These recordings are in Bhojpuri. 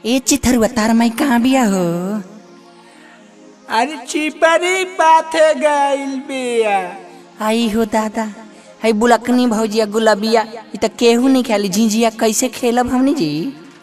ए चिथरुआ तार माई कहाँ बिया हो अरे चिपरी पाथे गइल बिया आई हो दादा है बुलकनी भौजिया गुलाबिया इ त केहू नहीं खेली झिझिया कैसे खेलब हमनी जी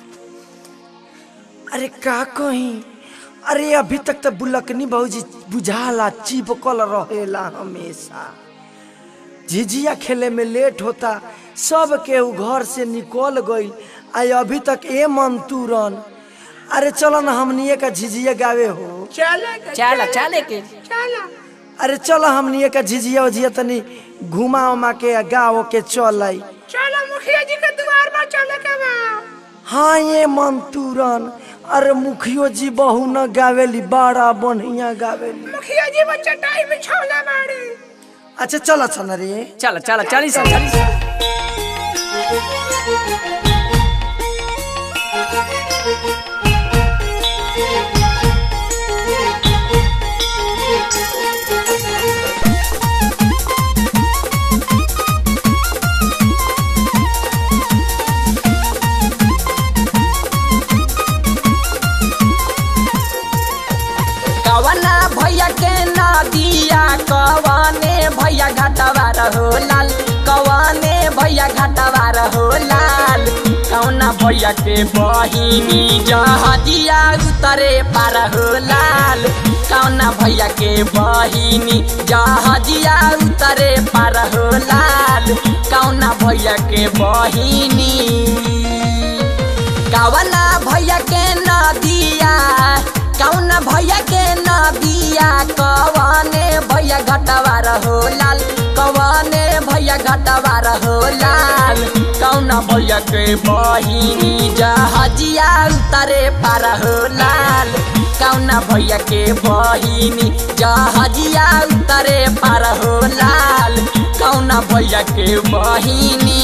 अरे का कही अरे अभी तक तो बुलकनी भौजी बुझाला चिपकल रहेला हमेशा झिझिया खेले में लेट होता सब केहू घर से निकल गईल आ अभी तक ए मन तुरन अरे चलो ना हमनिए का झिझिया गावे हो चले चला चले के चला अरे चलो हमनिए का झिझिया उझिया तनी घुमा उमा के आ गाओ के चल आई चलो मुखिया जी के द्वार पर चले के बा हाँ ये मन तुरन अरे मुखियो जी बहु न गावेली बड़ा बढ़िया गावेली मुखिया जी वो चटाई में छोला मारी अच्छा चल चल रे चला चला चली सा चली सा कवना भैया के नदिया कवने भैया घाटवा रहो लाल कवने भैया घाटवा रहो लाल कौना भैया के बहिनी जहदिया उतरे पार हो लाल कौना भैया के बहिनी जहदिया उतरे पार हो लाल कौना भैया के बहिनी कवना भैया के नदिया कौन भैया के नदिया कवने भैया घटवा रहो लाल कवने भैया घटवा रहो लाल कौन भैया के बहिनी जहजिया उतरे पार हो लाल कौन भैया के बहिनी जहजिया उतरे पार हो लाल कौन भैया के बहिनी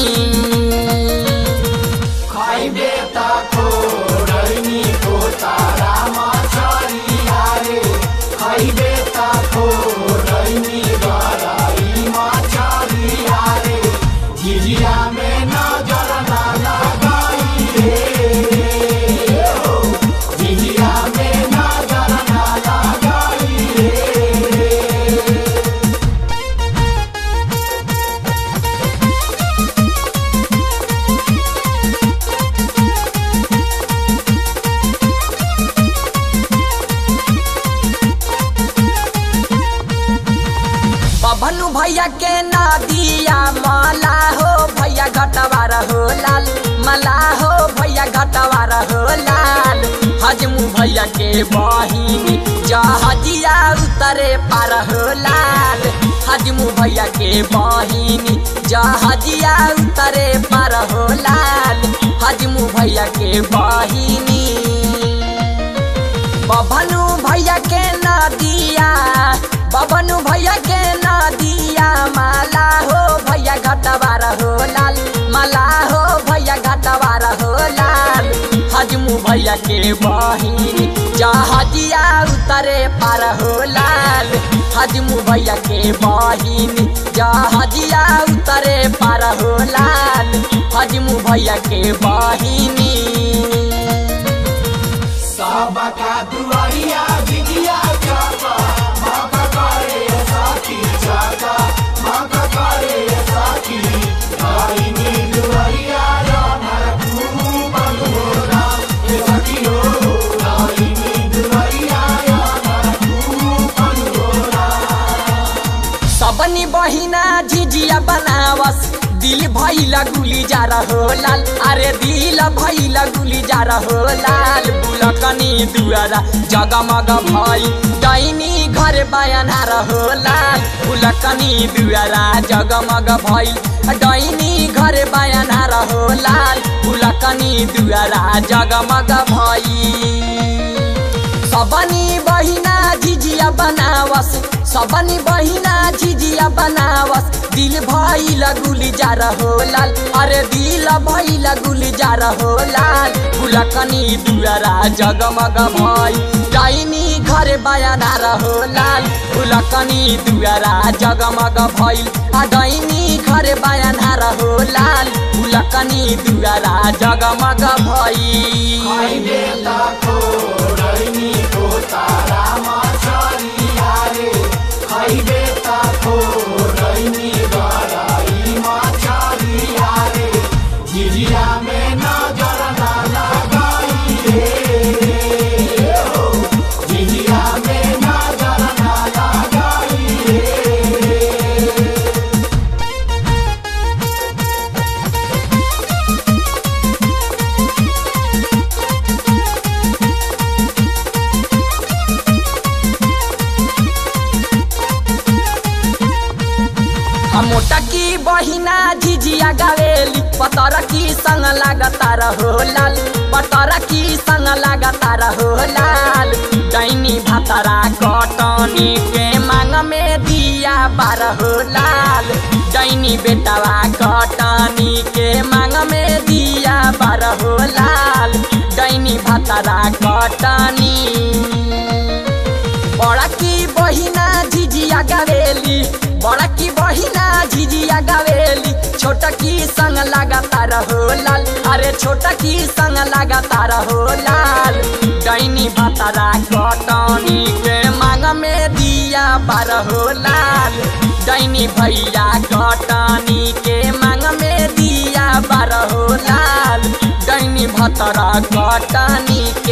बबनू भैया के नदिया मला हो भैया घटवा रहो लाल मला हो भैया घटवा रहो लाल हजमू भैया के बहिनी जहजिया उतरे पार हो लाल हजमू भैया के बहिनी जहजिया उतरे पार हो लाल हजमू भैया के बहिनी बबनू भैया के नदिया बबनू भैया के नदिया माला हो भैया घटवा रहो लाल माला हो भैया घटवा रहो लाल हजमू भैया के बहिनी जहजिया उतरे पार हो लाल हजमू भैया के बहिनी जहजिया उतरे पार हो लाल हजमू भैया के बहिनी सबनी बहिना झिझिया बनावस दिल भैला गुली जा रहो लाल अरे दिल भैला गुली जा रहो लाल बुलकनी दुआरा जगमग भई डैनी घर बयाना रहो लाल बुलकनी दुआरा जगमग भई डैनी घर बयाना रहो लाल बुलकनी दुआरा जगमग भई सबनी बहिना झिझिया बनावस सबनी बहिना झिझिया बनावस दिल भइल गुली जा रहो लाल अरे दिल भइल गुली जा रहो लाल फुलकनी दुआरा जगमग भई डाइनी घर बयाना रहो लाल फुलकनी दुआरा जगमग भइल आ डाइनी घर बयाना रहो लाल फुलकनी दुआरा जगमग भइल मोटा की बहिना झिझिया गावेली पतर की संग लागता रहो लाल पतर की संग लागता रहो लाल डैनी भातरा कटनी के मांग में दिया बारहो लाल डैनी बेटवा कटनी के मांग में दिया बारहो लाल डैनी भातरा कटनी बड़ा की बहिना झिझिया गावेली बड़ा की बहिना झिझिया गावेली छोटा की संग लगाता रहो लाल अरे छोटा की संग लगाता रहो लाल डैनी भातारा कटनी के मांग में दिया बारहो लाल डैनी भैया कटनी के मांग में दिया बारहो लाल डैनी भतरा कटनी